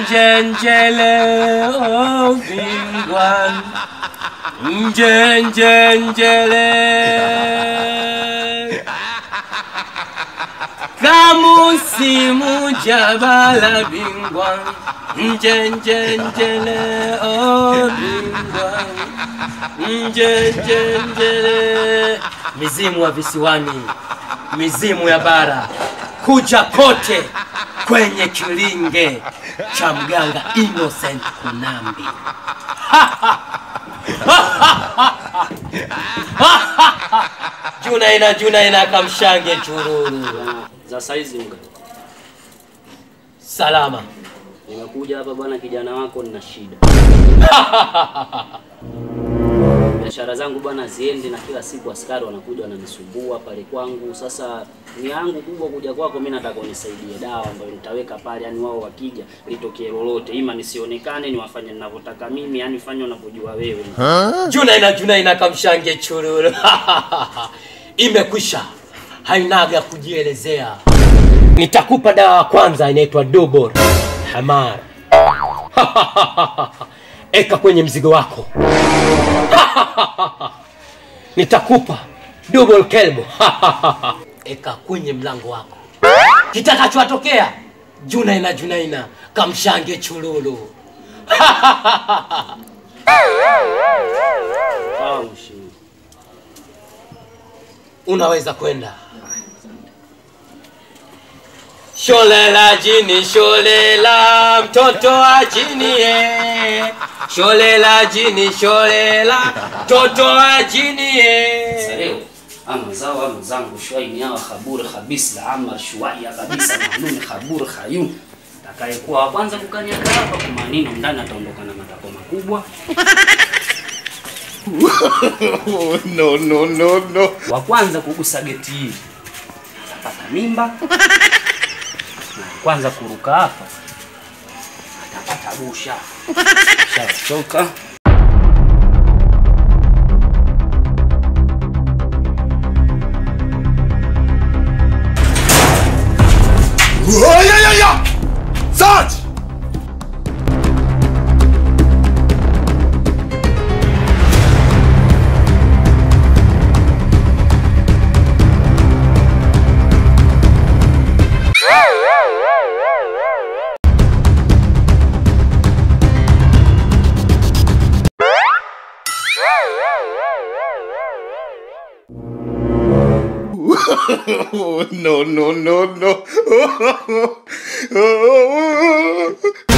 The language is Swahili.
njenjele oh bingwa njenjenjele kamusimu jabala bingwa njenjenjele oh bingwa njenjenjele mizimu wa visiwani mizimu ya bara kuja kote kwenye kilinge cha mganga Innocent Kunambi. Junaina Junaina kamshange chururu. za saizi mga Salama. nimekuja hapa bwana, kijana wako nina shida biashara zangu bwana ziendi, na kila siku askari wanakuja wananisumbua pale kwangu. Sasa ni yangu kubwa kuja kwako, mimi nataka unisaidie dawa ambayo nitaweka pale, yani wao wakija litokee lolote, ima nisionekane, niwafanye ninavyotaka mimi, yani fanye unavyojua wewe. Junaina Junaina kamshange chururu. Imekwisha. Hainaga kujielezea. Nitakupa dawa ya kwanza inaitwa Dubur Hamar. Eka kwenye mzigo wako. Nitakupa Dubur Kelbo. Eka kwenye mlango wako. Kitakachotokea Junaina Junaina kamshange chululu. Sawa mheshimiwa. unaweza kwenda. Sholela jini, sholela mtoto wa jini ye. Sholela jini, sholela mtoto wa jini ye. leo ama zao ama zangu shwaini hawa khabur khabis la amar shwaya kabisa malume khabur khayum atakayekuwa wa kwanza kukanyaga hapa kwa maneno ndani ataondoka na matako makubwa Oh, no, no, no, no. wa kwanza kugusa geti hili atapata mimba na wa kwanza kuruka hapa atapata busha shachoka Oh, yeah, yeah, yeah! Sarge! Oh, no, no, no, no.